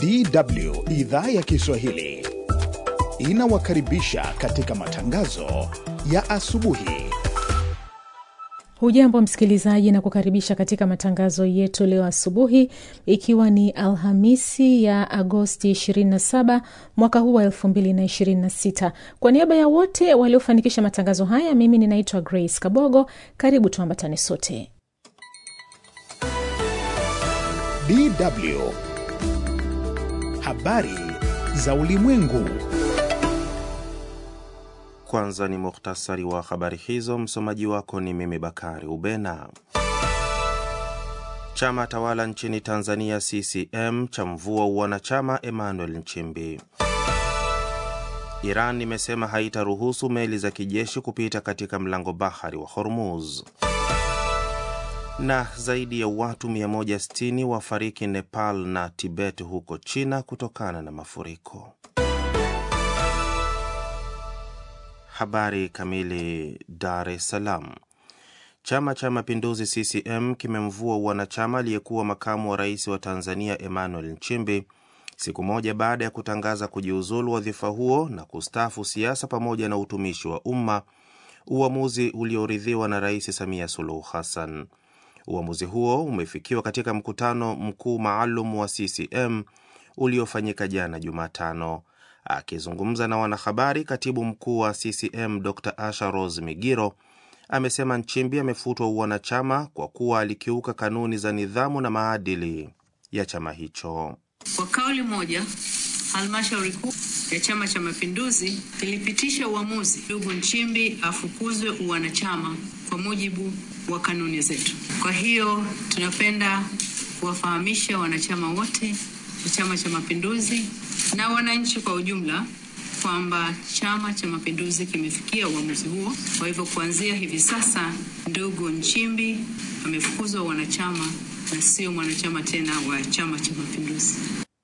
DW idhaa ya Kiswahili inawakaribisha katika matangazo ya asubuhi. Hujambo msikilizaji, na kukaribisha katika matangazo yetu leo asubuhi, ikiwa ni Alhamisi ya Agosti 27 mwaka huu wa 2026. Kwa niaba ya wote waliofanikisha matangazo haya, mimi ninaitwa Grace Kabogo. Karibu tuambatane sote. DW habari za ulimwengu. Kwanza ni muhtasari wa habari hizo. Msomaji wako ni mimi Bakari Ubena. Chama tawala nchini Tanzania CCM cha mvua uwanachama Emmanuel Nchimbi. Iran imesema haitaruhusu meli za kijeshi kupita katika mlango bahari wa Hormuz. Na zaidi ya watu 160 wafariki Nepal na Tibet huko China kutokana na mafuriko. Habari kamili. Dar es Salaam. Chama cha Mapinduzi CCM kimemvua wanachama aliyekuwa makamu wa rais wa Tanzania Emmanuel Nchimbi siku moja baada ya kutangaza kujiuzulu wadhifa huo na kustaafu siasa pamoja na utumishi wa umma, uamuzi ulioridhiwa na Rais Samia Suluhu Hassan. Uamuzi huo umefikiwa katika mkutano mkuu maalum wa CCM uliofanyika jana Jumatano. Akizungumza na wanahabari, katibu mkuu wa CCM Dr Asha Rose Migiro amesema Nchimbi amefutwa uwanachama kwa kuwa alikiuka kanuni za nidhamu na maadili ya chama hicho. Kwa kauli moja, halmashauri kuu ya Chama cha Mapinduzi ilipitisha uamuzi ndugu Nchimbi afukuzwe uwanachama kwa mujibu wa kanuni zetu. Kwa hiyo tunapenda kuwafahamisha wanachama wote wa Chama cha Mapinduzi na wananchi kwa ujumla kwamba Chama cha Mapinduzi kimefikia uamuzi huo. Kwa hivyo kuanzia hivi sasa, ndugu Nchimbi amefukuzwa wanachama na sio mwanachama tena wa Chama cha Mapinduzi.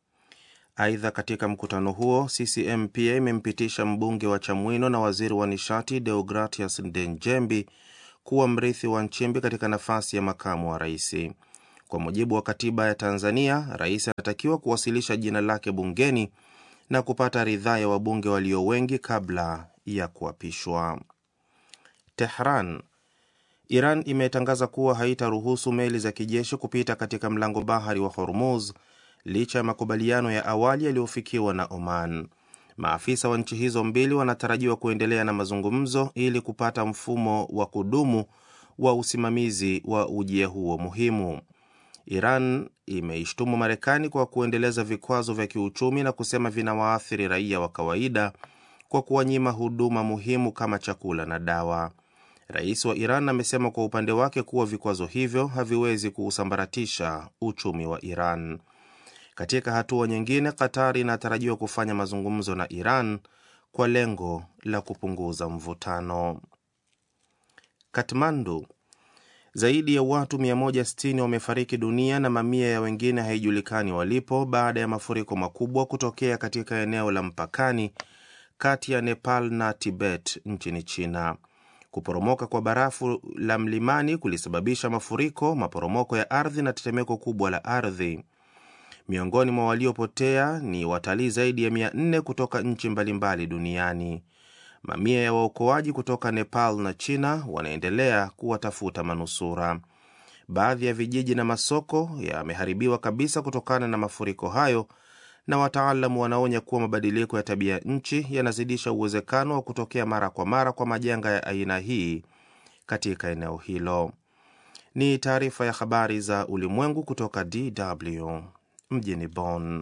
Aidha, katika mkutano huo CCM pia imempitisha mbunge wa Chamwino na waziri wa nishati Deogratias Ndenjembi kuwa mrithi wa Nchimbi katika nafasi ya makamu wa rais. Kwa mujibu wa katiba ya Tanzania, rais anatakiwa kuwasilisha jina lake bungeni na kupata ridhaa ya wabunge walio wengi kabla ya kuapishwa. Tehran. Iran imetangaza kuwa haitaruhusu meli za kijeshi kupita katika mlango bahari wa Hormuz licha ya makubaliano ya awali yaliyofikiwa na Oman. Maafisa wa nchi hizo mbili wanatarajiwa kuendelea na mazungumzo ili kupata mfumo wa kudumu wa usimamizi wa ujia huo muhimu. Iran imeishtumu Marekani kwa kuendeleza vikwazo vya kiuchumi na kusema vinawaathiri raia wa kawaida kwa kuwanyima huduma muhimu kama chakula na dawa. Rais wa Iran amesema kwa upande wake kuwa vikwazo hivyo haviwezi kuusambaratisha uchumi wa Iran. Katika hatua nyingine, Qatar inatarajiwa kufanya mazungumzo na Iran kwa lengo la kupunguza mvutano. Katmandu. Zaidi ya watu 160 wamefariki dunia na mamia ya wengine haijulikani walipo baada ya mafuriko makubwa kutokea katika eneo la mpakani kati ya Nepal na Tibet nchini China. Kuporomoka kwa barafu la mlimani kulisababisha mafuriko, maporomoko ya ardhi na tetemeko kubwa la ardhi. Miongoni mwa waliopotea ni watalii zaidi ya 400 kutoka nchi mbalimbali duniani. Mamia ya waokoaji kutoka Nepal na China wanaendelea kuwatafuta manusura. Baadhi ya vijiji na masoko yameharibiwa kabisa kutokana na mafuriko hayo, na wataalamu wanaonya kuwa mabadiliko ya tabia nchi yanazidisha uwezekano wa kutokea mara kwa mara kwa majanga ya aina hii katika eneo hilo. Ni taarifa ya habari za ulimwengu kutoka DW mjini Bonn.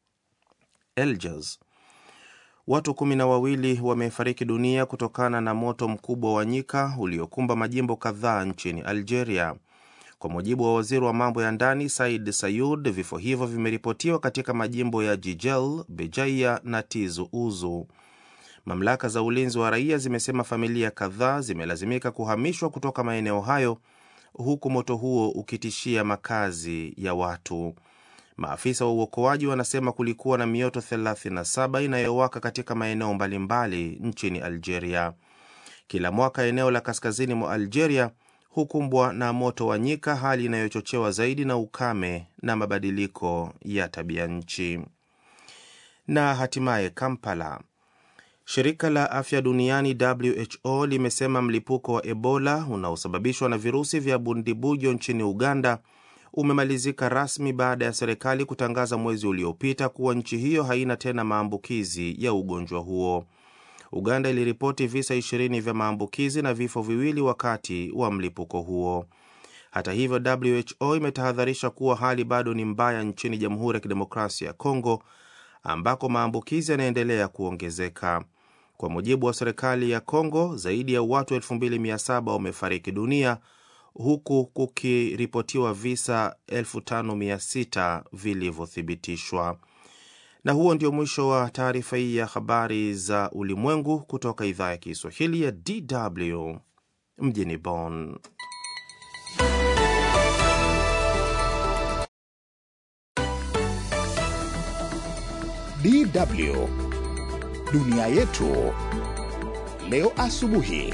Eljas Watu kumi na wawili wamefariki dunia kutokana na moto mkubwa wa nyika uliokumba majimbo kadhaa nchini Algeria. Kwa mujibu wa waziri wa mambo ya ndani Said Sayud, vifo hivyo vimeripotiwa katika majimbo ya Jijel, Bejaia na Tizu Uzu. Mamlaka za ulinzi wa raia zimesema familia kadhaa zimelazimika kuhamishwa kutoka maeneo hayo, huku moto huo ukitishia makazi ya watu. Maafisa wa uokoaji wanasema kulikuwa na mioto 37 inayowaka katika maeneo mbalimbali nchini Algeria. Kila mwaka eneo la kaskazini mwa Algeria hukumbwa na moto wa nyika, hali inayochochewa zaidi na ukame na mabadiliko ya tabia nchi. Na hatimaye Kampala, shirika la afya duniani WHO limesema mlipuko wa Ebola unaosababishwa na virusi vya bundibujo nchini Uganda umemalizika rasmi baada ya serikali kutangaza mwezi uliopita kuwa nchi hiyo haina tena maambukizi ya ugonjwa huo. Uganda iliripoti visa 20 vya maambukizi na vifo viwili wakati wa mlipuko huo. Hata hivyo, WHO imetahadharisha kuwa hali bado ni mbaya nchini Jamhuri ya Kidemokrasia ya Kongo ambako maambukizi yanaendelea kuongezeka. Kwa mujibu wa serikali ya Kongo, zaidi ya watu 2700 wamefariki dunia huku kukiripotiwa visa 5600 vilivyothibitishwa. Na huo ndio mwisho wa taarifa hii ya habari za ulimwengu kutoka idhaa ya Kiswahili ya DW mjini Bonn. DW dunia yetu leo asubuhi.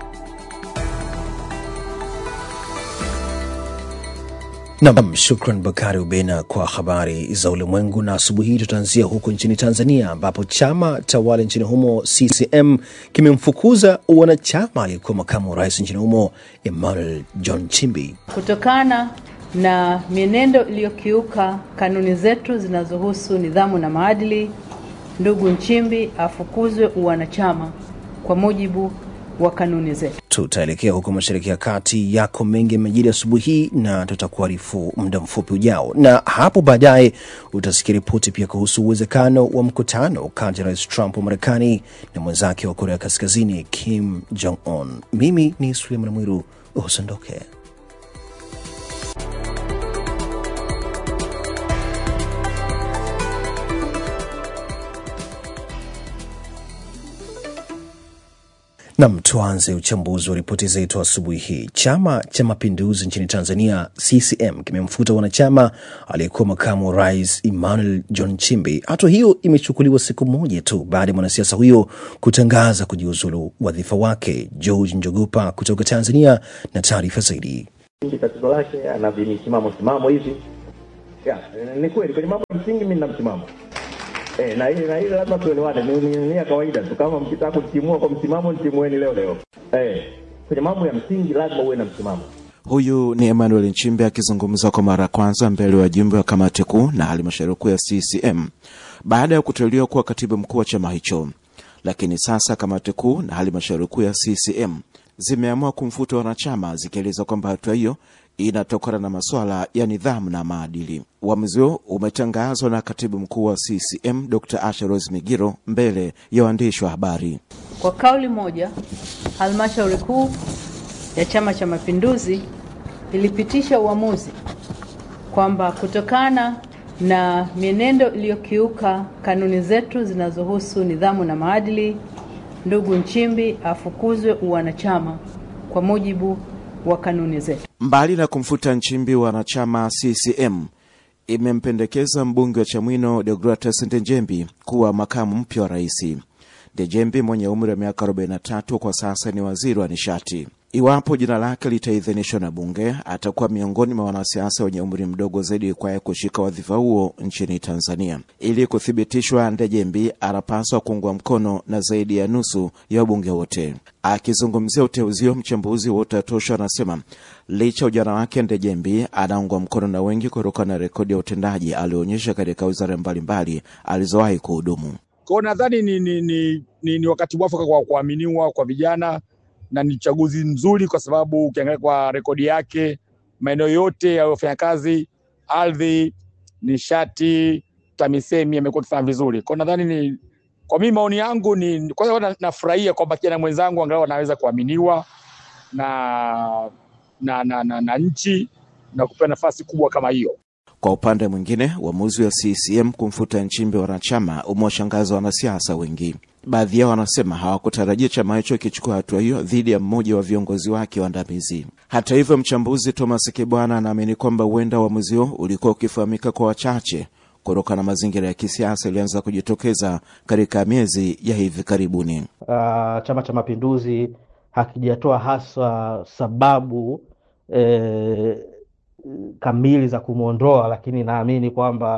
Nam, shukran Bakari Ubena kwa habari za ulimwengu. Na asubuhi hii tutaanzia huko nchini Tanzania, ambapo chama tawala nchini humo CCM kimemfukuza wanachama aliyekuwa makamu wa rais nchini humo Emmanuel John Chimbi kutokana na mienendo iliyokiuka kanuni zetu zinazohusu nidhamu na maadili. Ndugu Nchimbi afukuzwe uwanachama kwa mujibu wa kanuni zetu. Tutaelekea huko Mashariki ya Kati. Yako mengi yamejiri asubuhi hii na tutakuarifu muda mfupi ujao, na hapo baadaye utasikia ripoti pia kuhusu uwezekano wa mkutano kati ya Rais Trump wa Marekani na mwenzake wa Korea Kaskazini Kim Jong Un. Mimi ni Suleiman Mwiru, usiondoke. Nam, tuanze uchambuzi wa ripoti zetu asubuhi hii. Chama cha Mapinduzi nchini Tanzania, CCM, kimemfuta wanachama aliyekuwa makamu wa rais Emmanuel John Chimbi. Hatua hiyo imechukuliwa siku moja tu baada ya mwanasiasa huyo kutangaza kujiuzulu wadhifa wake. George Njogopa kutoka Tanzania na taarifa zaidi. Tatizo lake ana vimisimamo simamo hivi. Ya, ni kweli kwenye mambo ya msingi mimi nina msimamo Eh, na hili na hili lazima tuelewane, ni ni- ni ya kawaida tu. Kama mkitaka kutimua kwa msimamo, ntimueni leo leo. Eh, kwenye mambo ya msingi lazima uwe na msimamo. Huyu ni Emmanuel Nchimbe akizungumza kwa mara ya kwanza mbele ya wajumbe wa kamati kuu na halmashauri kuu ya CCM baada ya kuteuliwa kuwa katibu mkuu wa chama hicho. Lakini sasa kamati kuu na halmashauri kuu ya CCM zimeamua kumfuta wanachama, zikieleza kwamba hatua hiyo inatokana na masuala ya nidhamu na maadili. Uamuzi huo umetangazwa na katibu mkuu wa CCM Dr. Asha Rose Migiro mbele ya waandishi wa habari. Kwa kauli moja, halmashauri kuu ya Chama cha Mapinduzi ilipitisha uamuzi kwamba kutokana na mienendo iliyokiuka kanuni zetu zinazohusu nidhamu na maadili, ndugu Nchimbi afukuzwe uwanachama kwa mujibu wa kanuni zetu. Mbali na kumfuta Nchimbi, wanachama CCM imempendekeza mbunge wa Chamwino Deogratus Ndejembi kuwa makamu mpya wa rais. Ndejembi mwenye umri wa miaka 43 kwa sasa ni waziri wa nishati. Iwapo jina lake litaidhinishwa na bunge, atakuwa miongoni mwa wanasiasa wenye umri mdogo zaidi kwaye kushika wadhifa huo nchini Tanzania. Ili kuthibitishwa, Ndejembi anapaswa kuungwa mkono na zaidi ya nusu ya wabunge wote. Akizungumzia uteuzi huo, mchambuzi wa Utatosha anasema licha ujana wake, Ndejembi anaungwa mkono na wengi kutokana na rekodi ya utendaji alioonyesha katika wizara mbalimbali alizowahi kuhudumu. Kwa hiyo nadhani ni, ni, ni, ni, ni wakati mwafaka kwa kuaminiwa kwa vijana na ni uchaguzi mzuri, kwa sababu ukiangalia kwa rekodi yake maeneo yote yaliyofanya kazi, ardhi, nishati, TAMISEMI amekuwa akifanya vizuri. Kwa hiyo nadhani ni kwa mimi, maoni yangu ni kwanza, na- nafurahia kwamba kijana mwenzangu angalau anaweza kuaminiwa na na, na, na, na nchi na kupewa nafasi kubwa kama hiyo. Kwa upande mwingine, uamuzi wa CCM kumfuta Nchimbi wanachama umewashangaza wanasiasa wengi. Baadhi yao wanasema hawakutarajia chama hicho kichukua hatua hiyo dhidi ya mmoja wa viongozi wake waandamizi. Hata hivyo, mchambuzi Thomas Kibwana anaamini kwamba huenda uamuzi huo ulikuwa ukifahamika kwa wachache kutokana na mazingira ya kisiasa yalianza kujitokeza katika miezi ya hivi karibuni. uh, Chama cha Mapinduzi hakijatoa hasa sababu eh, kamili za kumwondoa, lakini naamini kwamba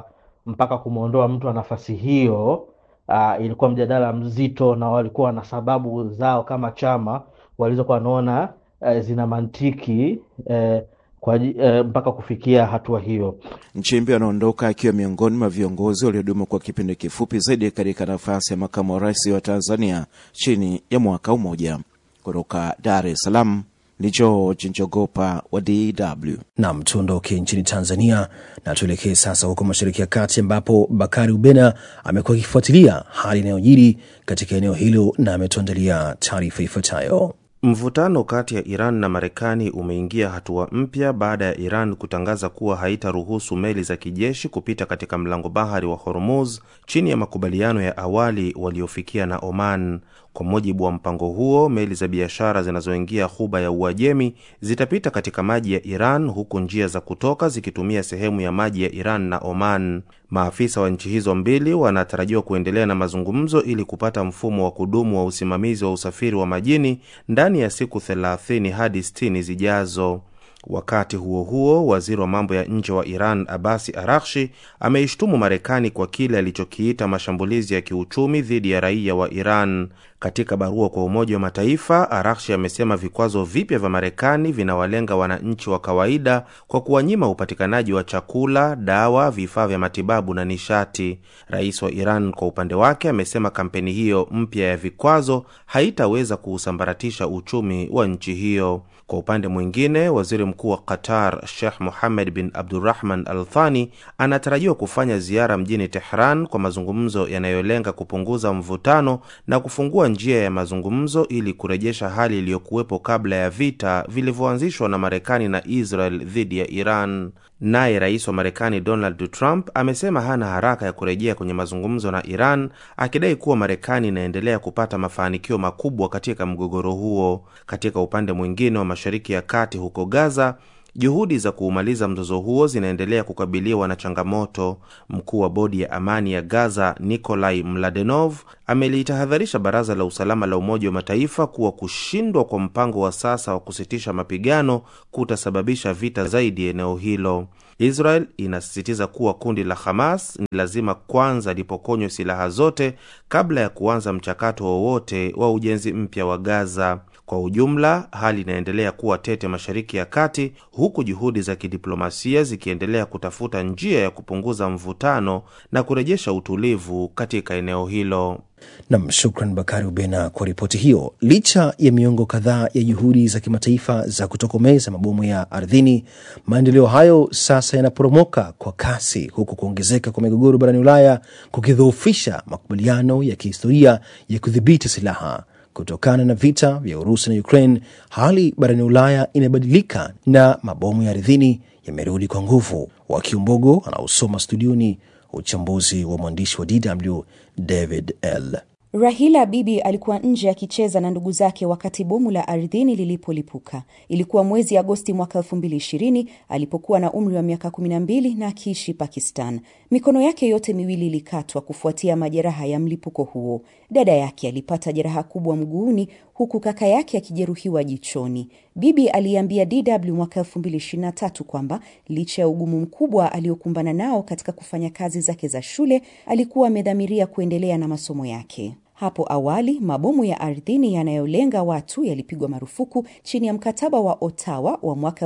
mpaka kumwondoa mtu wa nafasi hiyo uh, ilikuwa mjadala mzito, na walikuwa na sababu zao kama chama walizokuwa wanaona uh, zina mantiki uh, kwa, uh, mpaka kufikia hatua hiyo. Nchimbi anaondoka akiwa miongoni mwa viongozi waliodumu kwa kipindi kifupi zaidi katika nafasi ya makamu wa rais wa Tanzania chini ya mwaka mmoja. Kutoka Dar es Salaam ni George Njogopa wa DW. Nam, tuondoke nchini Tanzania na tuelekee sasa huko Mashariki ya Kati, ambapo Bakari Ubena amekuwa akifuatilia hali inayojiri katika eneo hilo na ametuandalia taarifa ifuatayo. Mvutano kati ya Iran na Marekani umeingia hatua mpya baada ya Iran kutangaza kuwa haitaruhusu meli za kijeshi kupita katika mlango bahari wa Hormuz chini ya makubaliano ya awali waliofikia na Oman. Kwa mujibu wa mpango huo, meli za biashara zinazoingia ghuba ya Uajemi zitapita katika maji ya Iran huku njia za kutoka zikitumia sehemu ya maji ya Iran na Oman. Maafisa wa nchi hizo mbili wanatarajiwa kuendelea na mazungumzo ili kupata mfumo wa kudumu wa usimamizi wa usafiri wa majini ndani ya siku 30 hadi 60 zijazo. Wakati huo huo, waziri wa mambo ya nje wa Iran Abasi Arakshi ameishtumu Marekani kwa kile alichokiita mashambulizi ya kiuchumi dhidi ya raia wa Iran. Katika barua kwa Umoja wa Mataifa, Arakshi amesema vikwazo vipya vya Marekani vinawalenga wananchi wa kawaida kwa kuwanyima upatikanaji wa chakula, dawa, vifaa vya matibabu na nishati. Rais wa Iran kwa upande wake amesema kampeni hiyo mpya ya vikwazo haitaweza kuusambaratisha uchumi wa nchi hiyo. Kwa upande mwingine, waziri mkuu wa Qatar Sheikh Mohammed bin Abdurrahman Al Thani anatarajiwa kufanya ziara mjini Tehran kwa mazungumzo yanayolenga kupunguza mvutano na kufungua njia ya mazungumzo ili kurejesha hali iliyokuwepo kabla ya vita vilivyoanzishwa na Marekani na Israel dhidi ya Iran. Naye rais wa Marekani Donald Trump amesema hana haraka ya kurejea kwenye mazungumzo na Iran, akidai kuwa Marekani inaendelea kupata mafanikio makubwa katika mgogoro huo. Katika upande mwingine wa Mashariki ya Kati, huko Gaza, juhudi za kuumaliza mzozo huo zinaendelea kukabiliwa na changamoto. Mkuu wa bodi ya amani ya Gaza Nikolai Mladenov amelitahadharisha Baraza la Usalama la Umoja wa Mataifa kuwa kushindwa kwa mpango wa sasa wa kusitisha mapigano kutasababisha vita zaidi eneo hilo. Israel inasisitiza kuwa kundi la Hamas ni lazima kwanza lipokonywe silaha zote kabla ya kuanza mchakato wowote wa ujenzi mpya wa Gaza. Kwa ujumla, hali inaendelea kuwa tete Mashariki ya Kati, huku juhudi za kidiplomasia zikiendelea kutafuta njia ya kupunguza mvutano na kurejesha utulivu katika eneo hilo. Nam, shukran Bakari Ubena kwa ripoti hiyo. Licha ya miongo kadhaa ya juhudi za kimataifa za kutokomeza mabomu ya ardhini, maendeleo hayo sasa yanaporomoka kwa kasi, huku kuongezeka kwa migogoro barani Ulaya kukidhoofisha makubaliano ya kihistoria ya kudhibiti silaha. Kutokana na vita vya Urusi na Ukraine, hali barani Ulaya imebadilika na mabomu ya ardhini yamerudi kwa nguvu. Wakiumbogo anaosoma studioni uchambuzi wa mwandishi wa DW David L. Rahila Bibi alikuwa nje akicheza na ndugu zake wakati bomu la ardhini lilipolipuka. Ilikuwa mwezi Agosti mwaka 2020 alipokuwa na umri wa miaka 12 na akiishi Pakistan. Mikono yake yote miwili ilikatwa kufuatia majeraha ya mlipuko huo. Dada yake alipata jeraha kubwa mguuni huku kaka yake akijeruhiwa jichoni. Bibi aliambia DW mwaka 2023 kwamba licha ya ugumu mkubwa aliokumbana nao katika kufanya kazi zake za shule, alikuwa amedhamiria kuendelea na masomo yake. Hapo awali mabomu ya ardhini yanayolenga watu yalipigwa marufuku chini ya mkataba wa Ottawa wa mwaka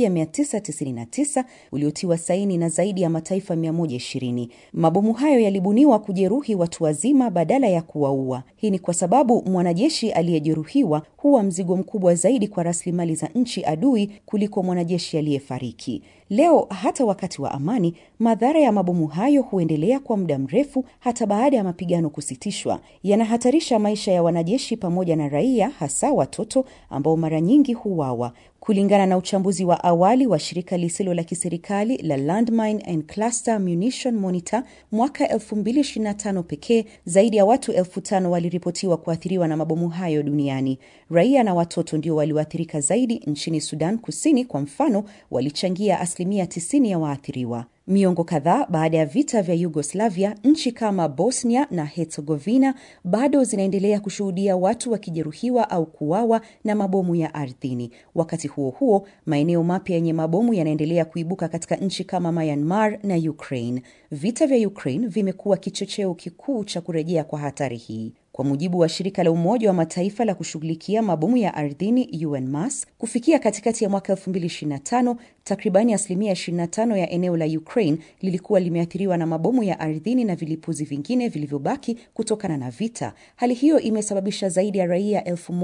1999 uliotiwa saini na zaidi ya mataifa 120. Mabomu hayo yalibuniwa kujeruhi watu wazima badala ya kuwaua. Hii ni kwa sababu mwanajeshi aliyejeruhiwa huwa mzigo mkubwa zaidi kwa rasilimali za nchi adui kuliko mwanajeshi aliyefariki. Leo hata wakati wa amani, madhara ya mabomu hayo huendelea kwa muda mrefu hata baada ya mapigano kusitishwa. Yanahatarisha maisha ya wanajeshi pamoja na raia, hasa watoto ambao mara nyingi huwawa. Kulingana na uchambuzi wa awali wa shirika lisilo la kiserikali la Landmine and Cluster Munition Monitor, mwaka 2025 pekee zaidi ya watu elfu tano waliripotiwa kuathiriwa na mabomu hayo duniani. Raia na watoto ndio walioathirika zaidi. Nchini Sudan Kusini kwa mfano, walichangia asilimia 90 ya waathiriwa. Miongo kadhaa baada ya vita vya Yugoslavia, nchi kama Bosnia na Herzegovina bado zinaendelea kushuhudia watu wakijeruhiwa au kuuawa na mabomu ya ardhini. Wakati huo huo, maeneo mapya yenye mabomu yanaendelea kuibuka katika nchi kama Myanmar na Ukraine. Vita vya Ukraine vimekuwa kichocheo kikuu cha kurejea kwa hatari hii. Kwa mujibu wa shirika la Umoja wa Mataifa la kushughulikia mabomu ya ardhini UNMAS, kufikia katikati ya mwaka 2025 takribani asilimia 25 ya eneo la Ukraine lilikuwa limeathiriwa na mabomu ya ardhini na vilipuzi vingine vilivyobaki kutokana na vita. Hali hiyo imesababisha zaidi ya raia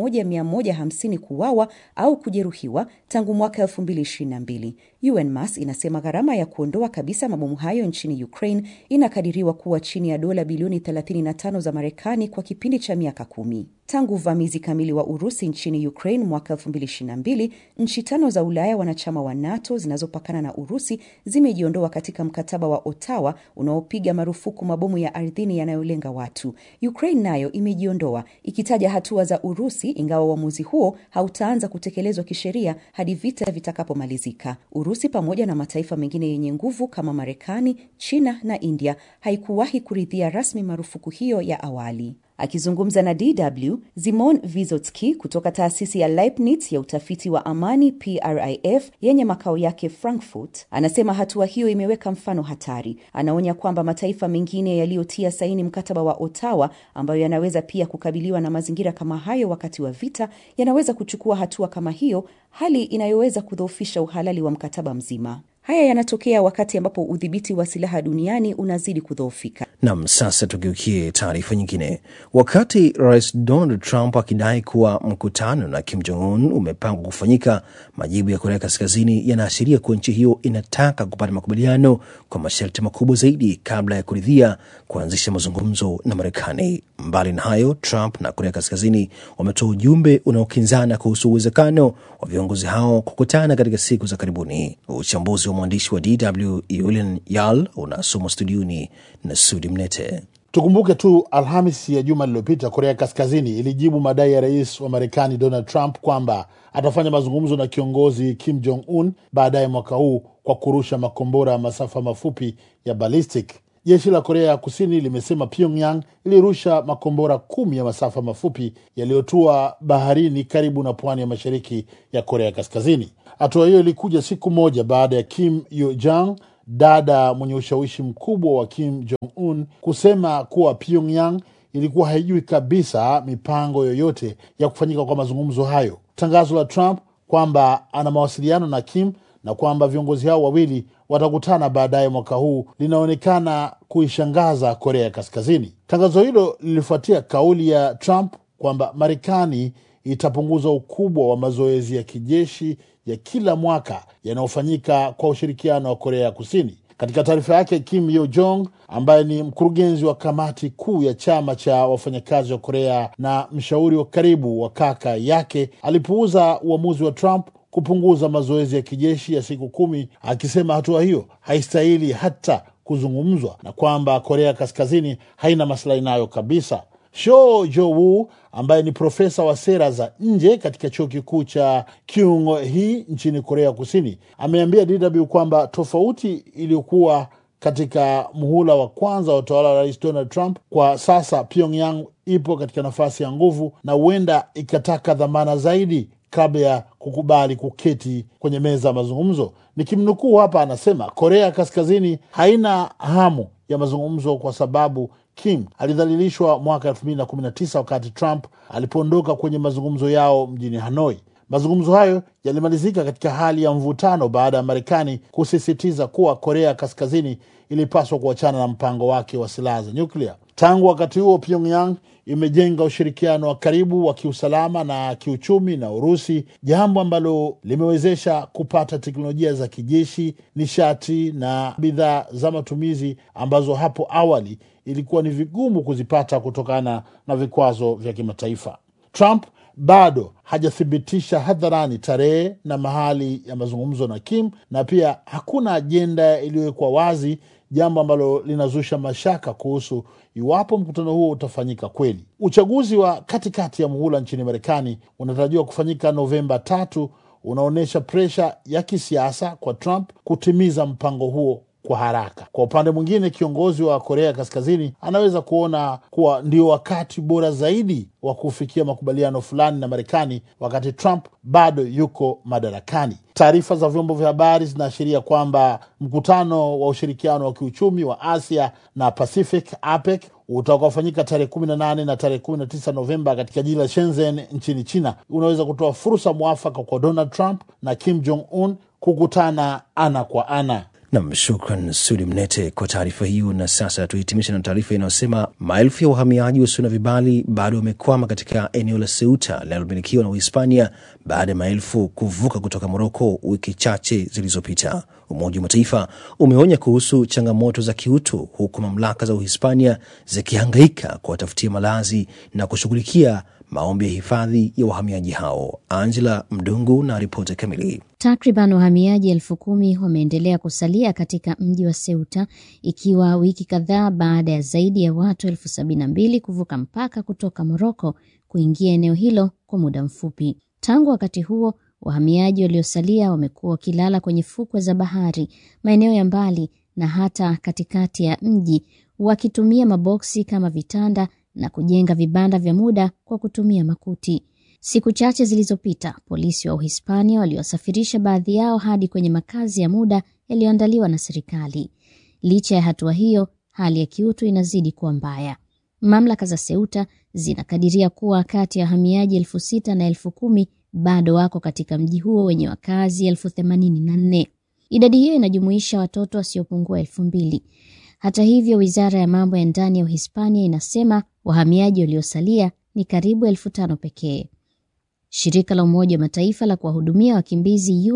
1150 kuuawa au kujeruhiwa tangu mwaka 2022. UNMAS inasema gharama ya kuondoa kabisa mabomu hayo nchini Ukraine inakadiriwa kuwa chini ya dola bilioni 35 za Marekani kwa kipindi cha miaka kumi. Tangu uvamizi kamili wa Urusi nchini Ukraine mwaka 2022, nchi tano za Ulaya wanachama wa NATO zinazopakana na Urusi zimejiondoa katika mkataba wa Ottawa unaopiga marufuku mabomu ya ardhini yanayolenga watu. Ukraine nayo imejiondoa ikitaja hatua za Urusi, ingawa uamuzi huo hautaanza kutekelezwa kisheria hadi vita vitakapomalizika. Urusi pamoja na mataifa mengine yenye nguvu kama Marekani, China na India haikuwahi kuridhia rasmi marufuku hiyo ya awali. Akizungumza na DW, Zimon Vizotski kutoka taasisi ya Leibniz ya utafiti wa amani PRIF yenye makao yake Frankfurt anasema hatua hiyo imeweka mfano hatari. Anaonya kwamba mataifa mengine yaliyotia saini mkataba wa Ottawa, ambayo yanaweza pia kukabiliwa na mazingira kama hayo wakati wa vita, yanaweza kuchukua hatua kama hiyo, hali inayoweza kudhoofisha uhalali wa mkataba mzima. Haya yanatokea wakati ambapo udhibiti wa silaha duniani unazidi kudhoofika. Nam, sasa tugeukie taarifa nyingine. Wakati Rais Donald Trump akidai kuwa mkutano na Kim Jong Un umepangwa kufanyika, majibu ya Korea Kaskazini yanaashiria kuwa nchi hiyo inataka kupata makubaliano kwa masharti makubwa zaidi kabla ya kuridhia kuanzisha mazungumzo na Marekani. Mbali na hayo, Trump na Korea Kaskazini wametoa ujumbe unaokinzana kuhusu uwezekano wa viongozi hao kukutana katika siku za karibuni. Uchambuzi wa mwandishi wa DW Yulian Yal unasomwa studioni na Sudi Mnete. Tukumbuke tu Alhamis ya juma lililopita, Korea Kaskazini ilijibu madai ya rais wa Marekani Donald Trump kwamba atafanya mazungumzo na kiongozi Kim Jong Un baadaye mwaka huu kwa kurusha makombora ya masafa mafupi ya ballistic. Jeshi la Korea ya Kusini limesema Pyongyang ilirusha makombora kumi ya masafa mafupi yaliyotua baharini karibu na pwani ya mashariki ya Korea Kaskazini. Hatua hiyo ilikuja siku moja baada ya Kim Yo Jong dada mwenye ushawishi mkubwa wa Kim Jong Un kusema kuwa Pyongyang ilikuwa haijui kabisa mipango yoyote ya kufanyika kwa mazungumzo hayo. Tangazo la Trump kwamba ana mawasiliano na Kim na kwamba viongozi hao wawili watakutana baadaye mwaka huu linaonekana kuishangaza Korea ya Kaskazini. Tangazo hilo lilifuatia kauli ya Trump kwamba Marekani itapunguza ukubwa wa mazoezi ya kijeshi ya kila mwaka yanayofanyika kwa ushirikiano wa Korea ya Kusini. Katika taarifa yake, Kim Yo Jong ambaye ni mkurugenzi wa kamati kuu ya chama cha wafanyakazi wa Korea na mshauri wa karibu wa kaka yake alipuuza uamuzi wa Trump kupunguza mazoezi ya kijeshi ya siku kumi, akisema hatua hiyo haistahili hata kuzungumzwa na kwamba Korea Kaskazini haina maslahi nayo kabisa. Sho Jo-woo ambaye ni profesa wa sera za nje katika chuo kikuu cha Kyung Hee nchini Korea Kusini ameambia DW kwamba tofauti iliyokuwa katika muhula wa kwanza wa utawala wa Rais Donald Trump, kwa sasa Pyongyang ipo katika nafasi ya nguvu na huenda ikataka dhamana zaidi kabla ya kukubali kuketi kwenye meza ya mazungumzo. Nikimnukuu hapa, anasema Korea Kaskazini haina hamu ya mazungumzo kwa sababu Kim alidhalilishwa mwaka 2019 wakati Trump alipoondoka kwenye mazungumzo yao mjini Hanoi. Mazungumzo hayo yalimalizika katika hali ya mvutano baada ya Marekani kusisitiza kuwa Korea Kaskazini ilipaswa kuachana na mpango wake wa silaha za nyuklia. Tangu wakati huo, Pyongyang imejenga ushirikiano wa karibu wa kiusalama na kiuchumi na Urusi, jambo ambalo limewezesha kupata teknolojia za kijeshi, nishati na bidhaa za matumizi ambazo hapo awali ilikuwa ni vigumu kuzipata kutokana na vikwazo vya kimataifa. Trump bado hajathibitisha hadharani tarehe na mahali ya mazungumzo na Kim, na pia hakuna ajenda iliyowekwa wazi, jambo ambalo linazusha mashaka kuhusu iwapo mkutano huo utafanyika kweli. Uchaguzi wa katikati ya muhula nchini Marekani unatarajiwa kufanyika Novemba tatu, unaonyesha presha ya kisiasa kwa Trump kutimiza mpango huo kwa haraka. Kwa upande mwingine, kiongozi wa Korea Kaskazini anaweza kuona kuwa ndio wakati bora zaidi wa kufikia makubaliano fulani na Marekani wakati Trump bado yuko madarakani. Taarifa za vyombo vya habari zinaashiria kwamba mkutano wa ushirikiano wa kiuchumi wa Asia na Pacific APEC utakaofanyika tarehe kumi na nane na tarehe kumi na tisa Novemba katika jiji la Shenzhen nchini China unaweza kutoa fursa mwafaka kwa Donald Trump na Kim Jong Un kukutana ana kwa ana. Nam, shukran Sudi Mnete kwa taarifa hiyo. Na sasa tuhitimisha na taarifa inayosema maelfu ya wahamiaji wasio na vibali bado wamekwama katika eneo la Ceuta linalomilikiwa na Uhispania baada ya maelfu kuvuka kutoka Moroko wiki chache zilizopita. Umoja wa Mataifa umeonya kuhusu changamoto za kiutu, huku mamlaka za Uhispania zikihangaika kuwatafutia malazi na kushughulikia maombi ya hifadhi ya wahamiaji hao. Angela Mdungu na ripoti kamili. Takriban wahamiaji elfu kumi wameendelea kusalia katika mji wa Ceuta ikiwa wiki kadhaa baada ya zaidi ya watu elfu sabini na mbili kuvuka mpaka kutoka Moroko kuingia eneo hilo kwa muda mfupi. Tangu wakati huo, wahamiaji waliosalia wamekuwa wakilala kwenye fukwe za bahari, maeneo ya mbali na hata katikati ya mji, wakitumia maboksi kama vitanda na kujenga vibanda vya muda kwa kutumia makuti. Siku chache zilizopita, polisi wa Uhispania waliwasafirisha baadhi yao hadi kwenye makazi ya muda yaliyoandaliwa na serikali. Licha ya hatua hiyo, hali ya kiutu inazidi kuwa mbaya. Mamlaka za Ceuta zinakadiria kuwa kati ya wahamiaji elfu sita na elfu kumi bado wako katika mji huo wenye wakazi elfu themanini na nne. Idadi hiyo inajumuisha watoto wasiopungua elfu mbili. Hata hivyo, wizara ya mambo ya ndani ya Uhispania inasema wahamiaji waliosalia ni karibu elfu tano pekee. Shirika la Umoja wa Mataifa la kuwahudumia wakimbizi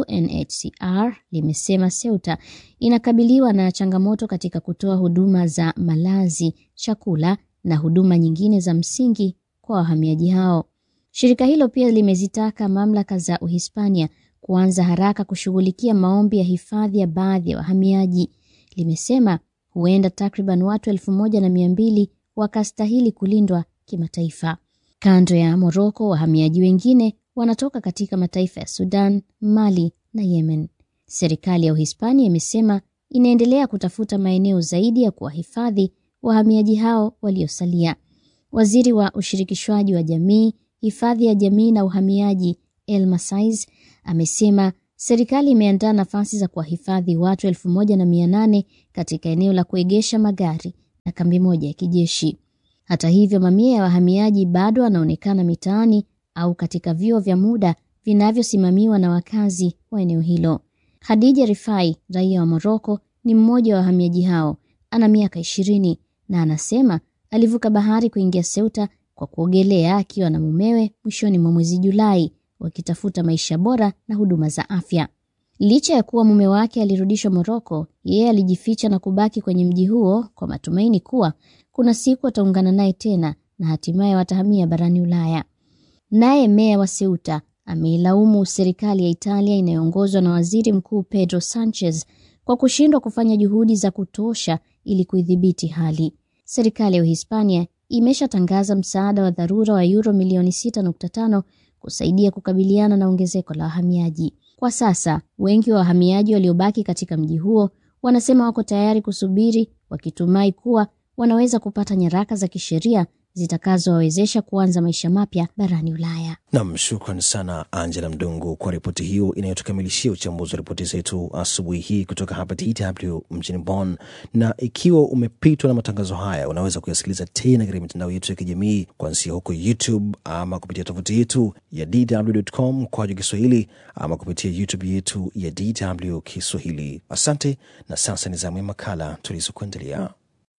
UNHCR limesema Ceuta inakabiliwa na changamoto katika kutoa huduma za malazi, chakula na huduma nyingine za msingi kwa wahamiaji hao. Shirika hilo pia limezitaka mamlaka za Uhispania kuanza haraka kushughulikia maombi ya hifadhi ya baadhi ya wahamiaji. Limesema huenda takriban watu elfu moja na mia mbili wakastahili kulindwa kimataifa. Kando ya Moroko, wahamiaji wengine wanatoka katika mataifa ya Sudan, Mali na Yemen. Serikali ya Uhispania imesema inaendelea kutafuta maeneo zaidi ya kuwahifadhi wahamiaji hao waliosalia. Waziri wa ushirikishwaji wa jamii, hifadhi ya jamii na uhamiaji, Elma Saiz, amesema serikali imeandaa nafasi za kuwahifadhi watu elfu moja na mia nane katika eneo la kuegesha magari na kambi moja ya kijeshi. Hata hivyo, mamia ya wahamiaji bado wanaonekana mitaani au katika vyuo vya muda vinavyosimamiwa na wakazi wa eneo hilo. Khadija Rifai, raia wa Moroko, ni mmoja wa wahamiaji hao. Ana miaka ishirini na anasema alivuka bahari kuingia Ceuta kwa kuogelea akiwa na mumewe mwishoni mwa mwezi Julai, wakitafuta maisha bora na huduma za afya. Licha ya kuwa mume wake alirudishwa Moroko, yeye alijificha na kubaki kwenye mji huo kwa matumaini kuwa kuna siku wataungana naye tena na hatimaye watahamia barani Ulaya. Naye meya wa Ceuta ameilaumu serikali ya Italia inayoongozwa na waziri mkuu Pedro Sanchez kwa kushindwa kufanya juhudi za kutosha ili kuidhibiti hali. Serikali ya Uhispania imeshatangaza msaada wa dharura wa euro milioni 6.5 kusaidia kukabiliana na ongezeko la wahamiaji. Kwa sasa, wengi wa wahamiaji waliobaki katika mji huo wanasema wako tayari kusubiri, wakitumai kuwa wanaweza kupata nyaraka za kisheria zitakazowawezesha kuanza maisha mapya barani Ulaya. Nam, shukran sana Angela Mdungu kwa ripoti hiyo inayotukamilishia uchambuzi wa ripoti zetu asubuhi hii kutoka hapa DW mjini Bonn. Na ikiwa umepitwa na matangazo haya, unaweza kuyasikiliza tena katika mitandao yetu ya kijamii kuanzia huko YouTube ama kupitia tovuti yetu ya dw.com kwa Kiswahili ama kupitia YouTube yetu ya DW Kiswahili. Asante, na sasa ni zamu ya makala tulizokuandalia.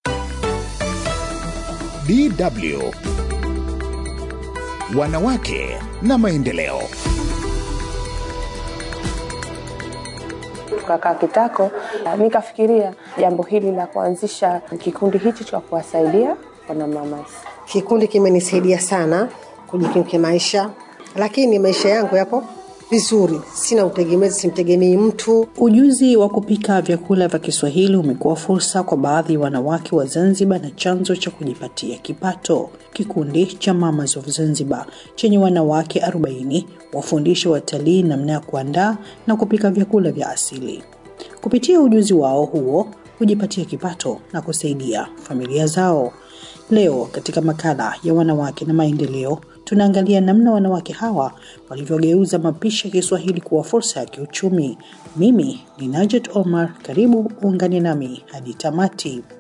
DW Wanawake na Maendeleo. Tukakaa kitako, nikafikiria jambo hili la kuanzisha kikundi hichi cha kuwasaidia wanamama. Kikundi kimenisaidia sana kujikimu kimaisha, lakini maisha yangu yapo vizuri, sina utegemezi, simtegemei mtu. Ujuzi wa kupika vyakula vya Kiswahili umekuwa fursa kwa baadhi ya wanawake wa Zanzibar na chanzo cha kujipatia kipato. Kikundi cha Mamas of Zanzibar chenye wanawake 40 wafundisha watalii namna ya kuandaa na kupika vyakula vya asili. Kupitia ujuzi wao huo hujipatia kipato na kusaidia familia zao. Leo katika makala ya wanawake na maendeleo, tunaangalia namna wanawake hawa walivyogeuza mapishi ya Kiswahili kuwa fursa ya kiuchumi. Mimi ni Najet Omar, karibu uungane nami hadi tamati.